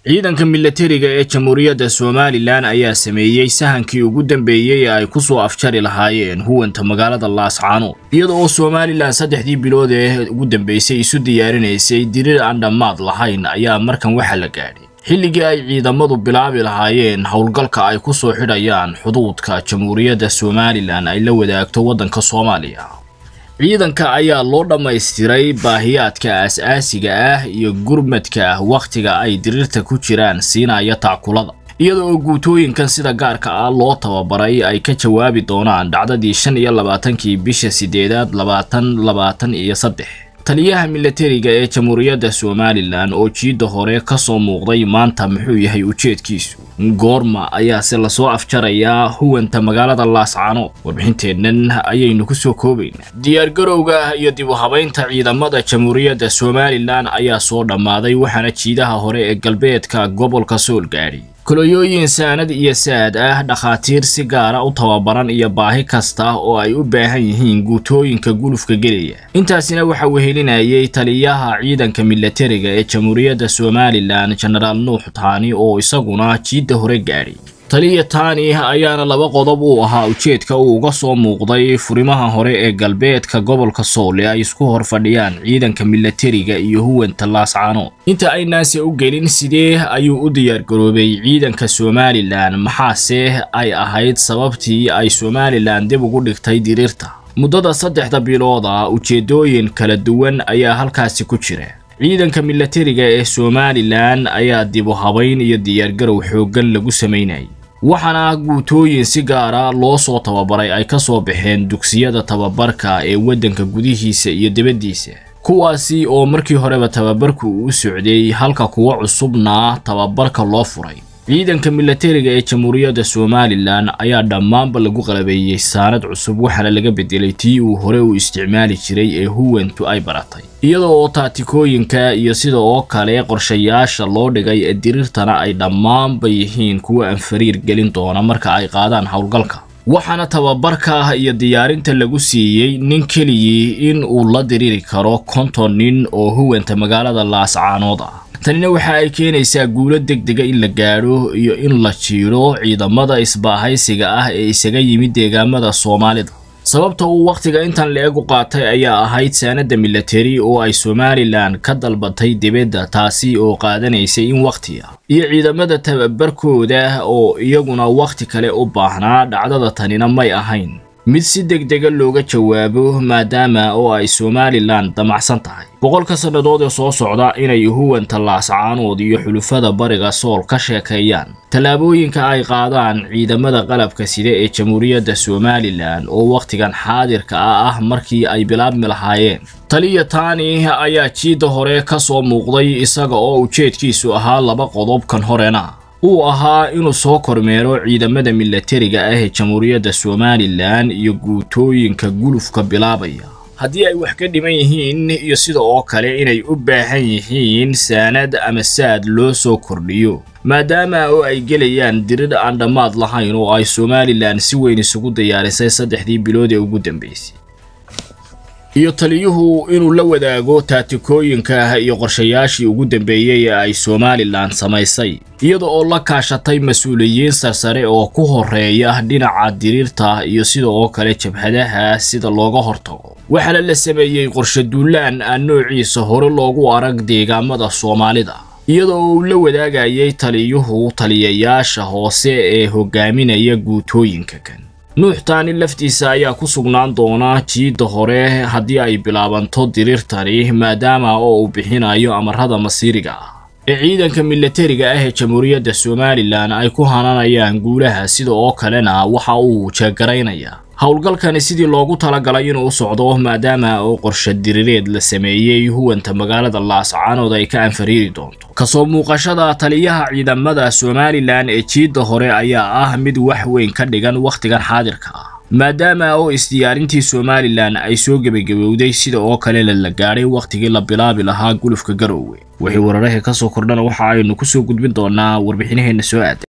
ciidanka milatariga ee jamhuuriyadda somalilan ayaa sameeyey sahankii ugu dambeeyey ee ay ku soo afjari lahaayeen huwanta magaalada laascaanood iyada oo somalilan saddexdii bilood ee ugu dambeysay isu diyaarinaysay dirir aan dhammaad lahayn ayaa markan waxa la gaadhay xilligii ay ciidamadu bilaabi lahaayeen howlgalka ay ku soo xidhayaan xuduudka jamhuuriyadda somalilan ay la wadaagto waddanka soomaaliya ciidanka ayaa loo dhammaystiray baahiyaadka aas-aasiga ah iyo gurmadka wakhtiga ay dirirta ku jiraan siinaya taakulada iyada oo guutooyinkan sida gaarka ah loo tababaray ay ka jawaabi doonaan dhacdadii shan iyo labaatankii bisha sideedaad labaatan labaatan iyo saddex taliyaha milatariga ee jamhuuriyadda somalilan oo jiidda hore ka soo muuqday maanta muxuu yahay ujeedkiisu goorma ayaase lasoo afjarayaa huwanta magaalada laascaanood warbixinteennan ayaynu ku soo koobaynaa diyaargarowga iyo dib u habaynta ciidamada jamhuuriyadda somalilan ayaa soo dhammaaday waxaana jiidaha hore ee galbeedka gobolka sool gaadhay kolonyooyin saanad iyo saad ah dhakhaatiir si gaara u tababaran iyo baahi kasta oo ay u baahan yihiin guutooyinka gulufka gelaya intaasina waxa wehelinayay taliyaha ciidanka milatariga ee jamhuuriyadda somalilan genaraal nuux taani oo isaguna jiidda hore gaadhay taliya taani ayaana laba qodob uu ahaa ujeedka uu uga soo muuqday furimaha hore ee galbeedka gobolka sool ee ay isku hor fadhiyaan ciidanka milatariga iyo huwanta laascaanood inta aynaase u gelin sidee ayuu u diyaargaroobay ciidanka somalilan maxaase ay ahayd sababtii ay somalilan dib ugu dhigtay diriirta muddada saddexda bilooda ujeedooyin kala duwan ayaa halkaasi ku jira ciidanka milatariga ee somalilan ayaa dib u habayn iyo diyaargarow xooggan lagu samaynayay waxaana guutooyin si gaara loo soo tababaray ay ka soo baxeen dugsiyada tababarka ee waddanka gudihiisa iyo dibaddiisa kuwaasi oo markii horeba tababarku uu socday halka kuwo cusubna tababarka loo furay ciidanka milatariga ee jamhuuriyadda somalilan ayaa dhammaanba lagu qalabeeyey saanad cusub waxaana laga bedelay tii uu hore u isticmaali jiray ee huwantu ay baratay iyada oo taatikooyinka iyo sida oo kale qorshayaasha loo dhigay ee diriirtana ay dhammaanba yihiin kuwa aan fariir gelin doona marka ay qaadaan howlgalka waxaana tababarka iyo diyaarinta lagu siiyey nin keligii in uu la diriri karo konton nin oo huwanta magaalada laascaanood ah tanina waxa ay keenaysaa guulo degdega in la gaadho iyo in la jiidho ciidamada isbaahaysiga ah ee isaga yimid deegaamada soomaalida sababta uu wakhtiga intan la-eg u qaatay ayaa ahayd saanada milatari oo ay somalilan ka dalbatay dibadda taasi oo qaadanaysay in wakhtiga iyo ciidamada tababarkooda oo iyaguna wakhti kale u baahnaa dhacdada tanina may ahayn mid si degdega looga jawaabo maadaama oo ay somalilan damacsan tahay boqolka sannadood ee soo socda inay huwanta laascaanood iyo xulufada bariga sool ka sheekeeyaan tallaabooyinka ay qaadaan ciidamada qalabka sida ee jamhuuriyadda somalilan oo wakhtigan xaadirka ah ah markii ay bilaabmi lahaayeen taliya taani ayaa jiidda hore ka soo muuqday isaga oo ujeedkiisu ahaa laba qodobkan horena uu ahaa inuu soo kormeero ciidamada milatariga ah ee jamhuuriyadda somalilan iyo guutooyinka gulufka bilaabaya haddii ay wax ka dhiman yihiin iyo sida oo kale inay u baahan yihiin saanad ama saad loo soo kordhiyo maadaama oo ay gelayaan dirir aan dhammaad lahayn oo ay somalilan si weyn isugu diyaarisay saddexdii bilood ee ugu dambeysay iyo taliyuhu inuu la wadaago taatikooyinka iyo qorshayaashii ugu dambeeyey ee ay somalilan samaysay iyada oo la kaashatay mas-uuliyiin sarsare oo ku horeeya dhinaca diriirta iyo sida oo kale jabhadaha sida looga hortago waxaana la sameeyey qorshe duulaan aan noociisa hore loogu arag deegaamada soomaalida iyada oo uu la wadaagayay taliyuhu taliyayaasha hoose ee hogaaminaya guutooyinka kan nuux taani laftiisa ayaa ku sugnaan doona jiidda hore haddii ay bilaabanto diriirtani maadaama oo uu bixinayo amarada masiiriga ah ee ciidanka milatariga ah ee jamhuuriyadda somalilan ay ku hananayaan guulaha sida oo kalena waxa uu jeegaraynayaa howlgalkani sidii loogu talagalay inuu u socdo maadaama oo qorshe diriireed la sameeyey huwanta magaalada laascaanood ay ka anfariiri doonto kasoo muuqashada taliyaha ciidamada somalilan ee jiidda hore ayaa ah mid wax weyn ka dhigan wakhtigan xaadirka ah maadaama oo isdiyaarintii somalilan ay soo gebagabowday sida oo kalena la gaadhay wakhtigii la bilaabi lahaa gulufka garoowe wixii wararahii ka soo kordhana waxa aynu ku soo gudbin doonaa warbixinaheenna soo aaday